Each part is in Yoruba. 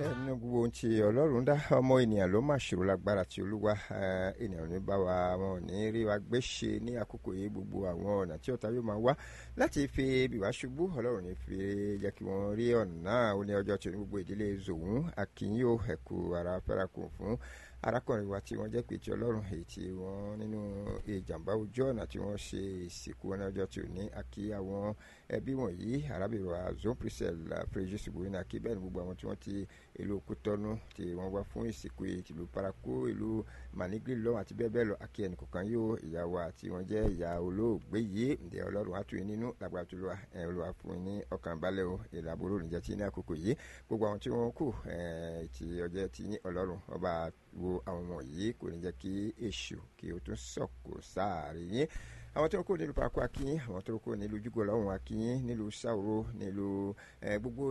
nínú gbogbo ohun tí ọlọ́run dá ọmọ ènìyàn ló máa ṣòro lágbára tí olúwa ènìyàn ní bá wa wọn ò ní rí wa gbé ṣe ní àkókò yìí gbogbo àwọn ọ̀nà tí ọ̀tá yóò máa wá láti fi bìwá ṣubú ọlọ́run ní fi jẹ́ kí wọ́n rí ọ̀nà ó ní ọjọ́ tí ó ní gbogbo ìdílé zòun akínyó ẹ̀kú ara fẹ́rakùn fún arákùnrin wa tí wọ́n jẹ́ pé tí ọlọ́run èyí tí wọ́n nínú ìjàmbá ojú ọ̀nà tí wọ́n ṣe ìsìnkú wọn ní ọjọ́ tí ò ní àkí àwọn ẹbí wọ̀nyí arábìnrin wa zone priscil fèrèjì ṣubú ní àkí bẹ́ẹ̀ ni gbogbo àwọn tí wọ́n ti ìlú kútọ́nù tí wọ́n wá fún ìsìnkú ìtìlú paraku ìlú manigri lọ́wọ́ àti bẹ́ẹ̀ bẹ́ẹ̀ lọ àkí ẹnì kọ̀ọ̀kan yóò ìyá wa tí wọ́n jẹ́ ìyá olóògbé yìí ǹdẹ́ ọlọ́run á tù yín nínú lágbára tó lọ́wọ́ ẹ̀ olùwà fún yín ní ọkàn balẹ̀ o ìlàbúrò níjẹ́ tí ní àkókò yìí gbogbo àwọn tí wọ́n kù tí ọjọ́ tí ní ọlọ́run ọba wo àwọn ọmọ yìí kò ní jẹ́ kí èṣù kí o tún sọ̀kò sáàrin yín àwọn tó ń kó nílùú parako akínyín àwọn tó ń kó nílùú jùgọ lọ́hùn akínyín nílùú sáwòrò nílùú gbogbo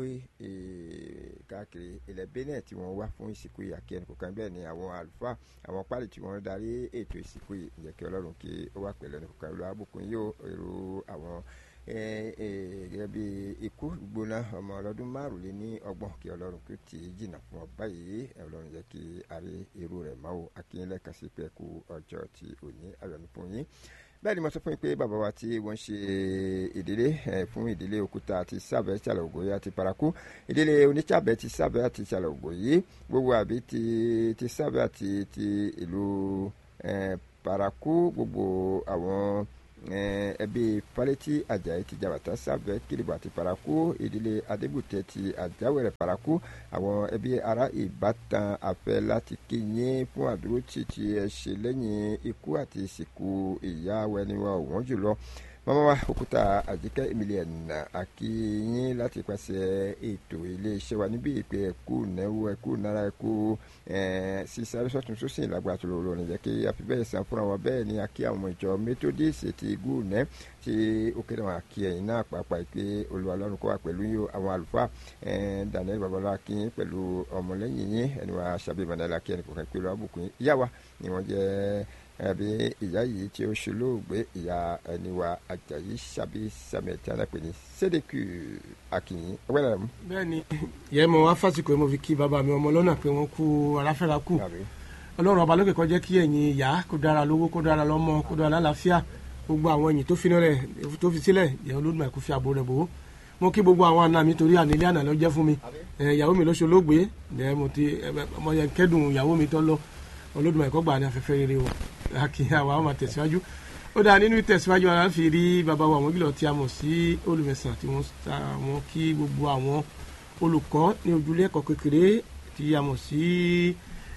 káàkiri ilẹ̀ benin tí wọ́n wá fún ìsìnkú yìí àkíyẹn kọ̀ọ̀kan bẹ́ẹ̀ ni àwọn àlùfáà àwọn pálí tí wọ́n darí ètò ìsìnkú yìí ǹjẹ́ kí ọlọ́run kí ó wà pẹ̀lú ẹnì kọ̀ọ̀kan lọ abùkún yóò èrò àwọn gẹ́gẹ́ bí ikú gbóná ọmọ ọlọ́dún márùnlé ní ọgbọ̀n kí ọlọ́run kí ó tì í jìnnà fún ọ báyìí ọlọ́run jẹ́ kí a rí irú rẹ̀ máa wo akínyín lẹ́ẹ̀kan sí pé kú ọjọ́ tí ò ní ayọ̀nù fún yín bẹ́ẹ̀ ni mo sọ fún yín pé bàbá wa tí wọ́n ṣe ìdílé fún ìdílé òkúta àti sábẹ́ ìsàlẹ̀ ògbóyè àti paraku ìdílé oníṣàbẹ̀ ti sábẹ́ àti ìsàlẹ̀ ògbóyè gbogbo àbí ti ti sábẹ́ àti ti ìlú paraku gbogbo àwọn ẹbí falẹ́tì ajayi ti jabata sábẹ́ kiribu àti paraku ìdílé adébùtẹ́ ti àjáwẹ̀rẹ̀ paraku àwọn ẹbí ará ìbátan afẹ́ láti kíyìn fún àdúró tí ti ẹ ṣe lẹ́yìn ikú àti ìsìnkú ìyá wẹniwa òwọ́n jùlọ mama wa òkúta àjíkẹ́ emilian akíyìn láti pàṣẹ ètò iléeṣẹ́ wa níbí ìpè ẹ̀kú náwó ẹ̀kú náírà ẹ̀kú sísáré sọ́tún sósìn ìlágbára tó lọ́wọ́ ní jẹ́ kí àfi bẹ́ẹ̀ san fúnra wọn bẹ́ẹ̀ ni akí àwọn ìjọ methodist ti gúùnẹ́ tí ó kéde wọn akí ẹ̀yìn náà pàápàá ìpè olúwa lọ́run kó wà pẹ̀lú yóò àwọn àlùfáà daniel babalá akíyìn pẹ̀lú ọmọlẹ́yìn yín ẹni wa sábẹ́ ìbàdàn akí ẹni kọ̀ọ̀kan pẹ̀lú àbùkù ìyá wa ni wọ́n jẹ́ ẹbí ìyá yìí tí ó ṣolóògbé ìyá ẹni wa ajayi sábẹ samuel tí a náà pè ní sédèkù akínyìn ọgbẹ́ náà mú. bẹ́ẹ̀ni yẹ mo wá fásitì mo fi kí bàbá mi ọmọ lọ́nà pé wọ́n kú aláfẹ́ra kù ọlọ́run ọba lókè kọjá kí ẹ̀yin ìyá kó dára lówó kó dára lọ́mọ kó dára lálàáfíà gbogbo àwọn ẹ̀yìn tó fi rẹ̀ tó fi sílẹ̀ yẹ olódùmarè kó fi àbò rẹ̀ bò ó mo kí gbogbo àwọn àna mi torí ànílé àná ló jẹ́ fún mi ìyàwó mi ló ṣolóògbé mo ti ọmọ yẹn kẹ́dùn ìyàwó mi tó lọ olódùmarè kó gbà ní afẹ́fẹ́ rere o akínyà wa ọmọ tẹ̀síwájú ó dáa nínú ìtẹ̀síwájú ara fi rí bàbá wa àwọn gílọ̀ tí a mọ̀ sí olùmẹ̀sàn tí wọ́n ta wọn kí gbogbo àwọn olùkọ́ ní ojúlé ẹ̀kọ́ kékeré tí a mọ̀ sí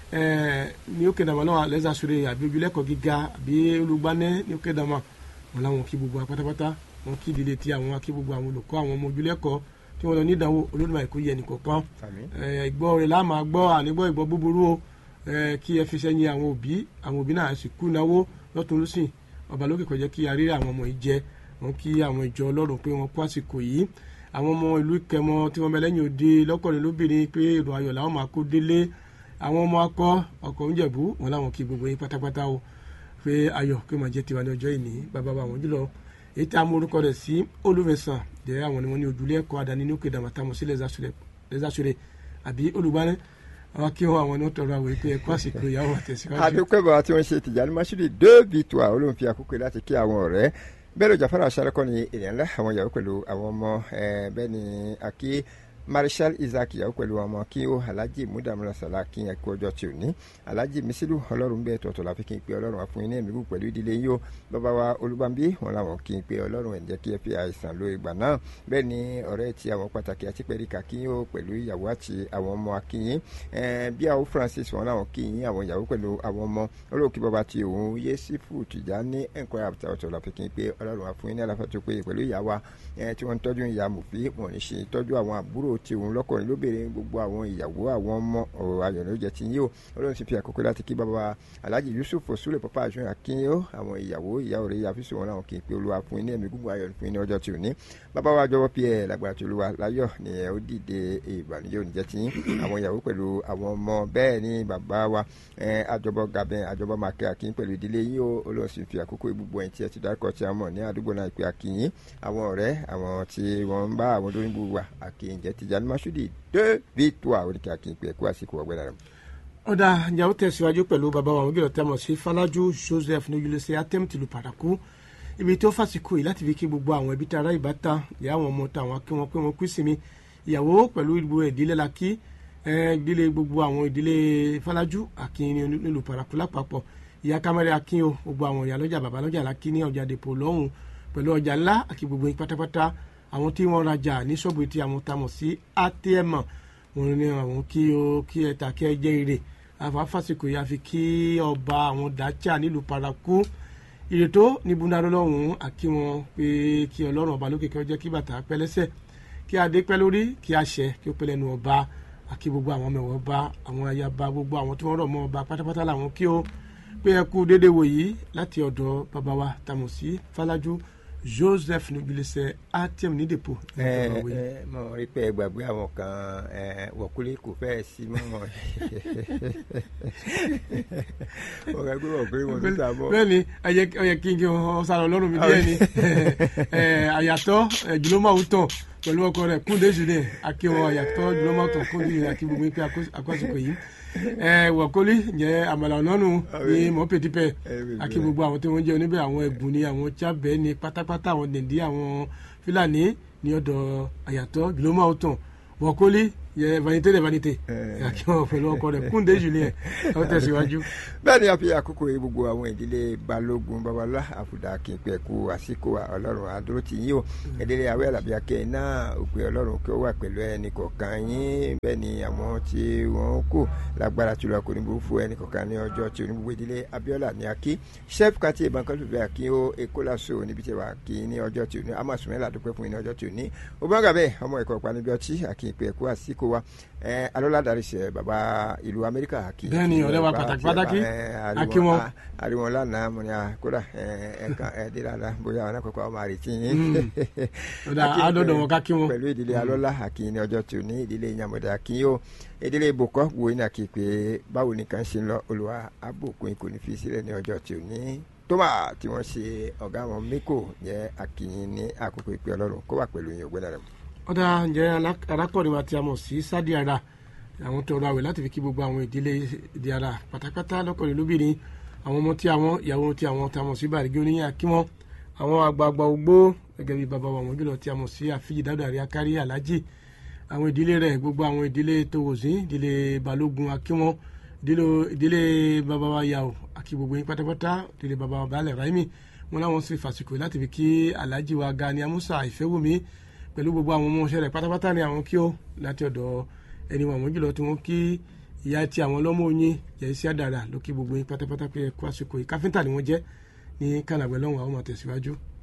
ní òkè dàmà náà lẹ́sàsúrè àbí ojúlé ẹ̀kọ́ gíga àbí olùgbànẹ́ ní òkè dàmà wọn làwọn kí gbogbo apátápátá wọn kí ìdílé tí àwọn kí gbogbo àwọn olùkọ́ àwọn ọmọ ojúlé ẹ̀kọ́ tí wọ́n lọ ní ìdánwò olódùmarè kó yẹ nìkọ̀ọ̀kan ìgbọ́ rẹ̀ láàmà gbọ́ ànígbọ́ ìgbọ́ búburú o kí ẹ fi sẹ́yìn àwọn òbí àwọn òbí náà sì kú náwó lọ́tún lọ́sìn ọba lókè kọjá kí arí àwọn ọmọ yìí jẹ wọn kí àwọn ìjọ ọlọ́run pé wọ́n kó àsìkò yìí àwọn ọmọ ìlú ìkẹmọ tí wọ́n bẹ lẹ́yìn òde lọ́kọ̀ọ́rin lóbìnrin pé èrò ayọ̀ làwọn máa kó délé àwọn ọmọ akọ ọkọ̀ oúnjẹ̀bú wọn làwọn kí gbogbo yín pátápátá o pé ayọ̀ pé màá jẹ́ tiwa ní ọjọ́ ìní bàbá bá wọn jùlọ èyí tí a mú orúkọ rẹ̀ sí olùfẹ̀sán jẹ́ àwọn ni wọ́n ní ojúlé ẹ̀kọ́ àdáni ní òkè dàmátàmọ́ sí lẹ́sàsúrẹ́ àbí olùgbàlẹ̀ àwọn kí wọn àwọn ní tọrọ àwọn ìpè ẹkọ àsìkò ìyàwó àtẹsíwájú. àdúpẹ́ bàbá tí wọ́n ṣe tìjànì masudi deux victoire olóhùn fi àkókò láti kí àwọn ọ̀rẹ́ bẹ́ẹ̀ ló jàfárà aṣárẹ́kọ́ ni ènìyàn ńlá àwọn ìyàwó pẹ̀lú àwọn ọmọ bẹ́ẹ̀ ni àkí marshal isaac ìyàwó pẹ̀lú ọmọ kí ó alhaji mudamula sala kí ẹ kú ọjọ́ tí ò ní alhaji misilu ọlọ́run bẹ́ẹ̀ tọ̀tọ̀ la fi kí n pe ọlọ́run wá fún yín ní ẹ̀mí gùn pẹ̀lú ìdílé yìí ó bàbá wa olúbàbí wọn làwọn kí n pe ọlọ́run ẹ̀ jẹ́ kí ẹ fi àìsàn lo ìgbà náà bẹ́ẹ̀ ni ọ̀rẹ́ ti àwọn pàtàkì àti pẹ̀ríkà kí yín ó pẹ̀lú ìyàwó àti àwọn ọmọ akínyín bí àwọn francis wọn làwọn kí yín àwọn ìyàwó pẹ̀lú àwọn ọmọ olóòkè bàbá ti òun yéṣífù tìjà ní ẹ̀ńkọ́ àbùtàwọ̀tọ̀ la fi kí n pe ọlọ́run wá fún yín ní àlàfà tó péye pẹ̀lú ìyàwó tí wọ́n ń tọ́jú ìyá mùfí wọn ní ṣe tọ́jú àwọn àbúrò tí òun lọ́kọ̀ọ́rin lóbìnrin gbogbo àwọn ìyàwó àwọn ọmọ ayọ̀ ló jẹ́ ti yín o ọlọ́run sì fi àkókò láti kí bàbá alhaji yusuf osule papa àjọyọ̀ akínyìn o àwọn ìyàwó ìyàwó rẹ̀ yàfi sùn wọn làwọn kì í pe olúwa fún yín ní ẹ̀mí gúngun ayọ̀ fún yín ní ọjọ́ tí ò ní bàbá wa jọ̀wọ́ pé ẹ̀ lágbára tí olúwa láyọ̀ ni ẹ̀ ó dìde ìbànújẹ́ òní jẹ́ ti yín àwọn ìyàwó pẹ̀lú àwọn ọmọ bẹ́ẹ̀ ni bàbá wa àjọbọ gabẹ àjọbọ màkẹ́ akínyìn pẹ̀lú ìdílé yín o ọlọ́run sì fi àkókò ibùgbọ́ ẹ̀ tí ẹ ti dárúkọ tí a mọ̀ ní àdúgbò náà ìpè akínyìn àwọn ọ̀rẹ́ àwọn tí wọ́n ń bá àwọn olóyìnbó wà akínyìn jẹ́ ti tìjànì masudi deux victoire oníkẹ́ akínpẹ̀ kó àsìkò ọgbẹ́ náà. ọ̀dà ìyàwó tẹ̀síwájú pẹ̀lú bàbá wa àwọn gílọ̀ tẹ́mọ̀ sí falaju joseph níjúlẹ̀sẹ̀ atẹ́m tìlú paraku ibi tó fàsìkò yìí láti fi kí gbogbo àwọn ẹbí tara ìbátan ìyá àwọn ọmọ tàwọn kí wọn pé wọn kú sí mi ìyàwó pẹ̀lú ìgbò ìdílé la kí ìdílé gbogbo àwọn ìdílé falaju akin nílùú paraku lápapọ̀ ìyá kámẹ́rẹ́ akin o gbogbo àwọn ìyá lọ́jà bàbá lọ́jà la kí ní ọjà dèpò lọ́hùn pẹ̀lú ọjà ńlá àti gbogbo yín pátápátá àwọn tí wọ́n rajà ní ṣọ́ọ̀bù tí àwọn tamọ̀ sí atm wọn ní àwọn kí o kí ẹ ta kí ẹ jẹ́ ire àfàfàsìkò yìí àfi kí ọba àwọn dacha nílùú paraku ìrètò níbúná lọ́hùn àkí wọn pé kí ọlọ́run ọba lókè kí wọ́n jẹ́ kí bàtà pẹ́ lẹ́sẹ̀ kí adé pẹ́ lórí kí àṣẹ kí ó pẹ́ lẹ́nu ọba àkí gbogbo àwọn mẹ̀wọ̀ ọba àwọn ayaba gbogbo àwọn tí wọ́n rọ̀ mọ́ ọba pátápátá làwọn kí ó pé ẹ kú déédéé wò yìí láti ọ̀dọ̀ bàbá wa tamọ̀ sí Fálájú Joseph nubilese atm ní dèpò. ẹ ẹ mo rí pé gbàgbé àwọn kan wọ̀kúlé kò fẹ́ẹ̀ sí mọ́ wọn. ọ̀rẹ́ gbé wọ̀kúlé wọn tó ta bọ́. bẹ́ẹ̀ni ọyẹ kí n kí ọ sáré Ọlọ́run mi díẹ̀ ni àyàtọ̀ jùlọmọ àwùtọ pẹ̀lú ọkọ rẹ̀ kúndé jùlẹ akíwọn àyàtọ̀ jùlọmọ àwùtọ kúndé jùlẹ akí gbogbo pé akọsùkò yìí wọ̀kọ́lé jẹ́ àmàlà ọ̀nànù ní mọ́pẹ́tìpẹ́ àkí gbogbo àwọn tí wọ́n jẹ́ oníbẹ̀ àwọn ẹ̀bùn ni àwọn chábẹ́ ni pátápátá àwọn dèndé àwọn fúlàní ní ọ̀dọ̀ àyàtọ̀ gílómà ọ̀tàn wọ̀kọ́lé yẹ vanité de vanité àkí wọn pẹ̀lú ọkọ rẹ̀ kúndé julien ó tẹ̀síwájú. bẹ́ẹ̀ ni a fi àkókò yìí gbogbo àwọn ìdílé balógun babalá àfùdá kìpẹ́ kú àsìkò ọlọ́run àdúró tì yín o ìdílé àwẹ̀ àlàbíàkẹ́ náà òpè ọlọ́run kí ó wà pẹ̀lú ẹnì kọ̀ọ̀kan yín bẹ́ẹ̀ ni àwọn tí wọ́n kù lágbára tí lọ kò ní bó fún ẹnì kọ̀ọ̀kan ní ọjọ́ tí onígbogbo ìdílé abiola ní akí chef kati ìbánkọ́lùfẹ́ akí ó ekolaso níbi tí wà kí ní ọjọ́ tí ò ní amásùnmẹ́lá dúpẹ́ fún ní ọjọ́ tí ò ní ògbọ́ngàbẹ́ ọmọ ẹ̀kọ́ panibiọ́tì àkìpẹ́ kú àsìkò wa ẹ alọ́lá darí sẹ baba ìlú amẹ́ríkà kì í. bẹ́ẹ̀ni ọ̀rẹ́ wa pàtàkì pàtàkì akí wọn. ariwọn lánàá mo ní a kódà ẹ ẹ̀ka ẹ dé dáadáa bóyá àwọn akọkọ ọmọ àrètí yín. àdọ́dọ̀ wọn ká kí wọn. pẹ̀lú ìdílé alọ́lá àkì ní ọjọ́ tí o ní ìdílé ìyàmọ̀dé àkì yóò ìdílé ibùkọ́ wo ní àkì pé báwo nìkan ṣe ń lọ olùwà abòkun kò ní fi sílẹ̀ ní ọjọ́ tí o ní tómà tí wọ́n ṣe ọ̀gá wọn miko jẹ́ àkìyìn ní àkókò ìpè ọlọ́run kó wà pẹ̀lú yín ògbẹ́nà rẹ̀ ọ̀dà ǹjẹ́ arákùnrin wa tí a mọ̀ sí sadi ara àwọn tọrọ àwẹ̀ láti fi kí gbogbo àwọn ìdílé ìdí ara pátápátá lọ́kùnrin lóbìnrin àwọn ọmọ tí àwọn ìyàwó tí àwọn tí a mọ̀ sí bàrígé oníyàn kí wọ́n àwọn àgbààgbà ogbó gẹ́gẹ́ bí bàbá wa àwọn jùlọ tí a mọ̀ sí àfíjì dáadáa rí akárí alájì àwọn ìdílé rẹ̀ gbogbo àwọn ìdílé tòwòsí ìdílé balógun akíwọ́n ìdílé bàbá wa yàwó àkí gbogbo yín pátápátá ìdílé bàbá wa balẹ̀ ráìmì wọn láwọn sì fàsìkò láti fi kí alájì wa Gani Amusa ìfẹ́wùmí pẹ̀lú gbogbo àwọn ọmọ ọ̀ṣẹ́ rẹ̀ pátápátá ni àwọn kí ó láti ọ̀dọ̀ ẹni wọn jùlọ tí wọ́n kí ìyá tí àwọn ọlọ́mọ oyin jẹ́ sí àdàrà ló kí gbogbo yín pátápátá pé ẹ̀kú àsìkò yìí káfíńtà ni wọ́n jẹ́ ní kànàgbẹ́ lọ́hùn àwọn máa tẹ̀síwájú.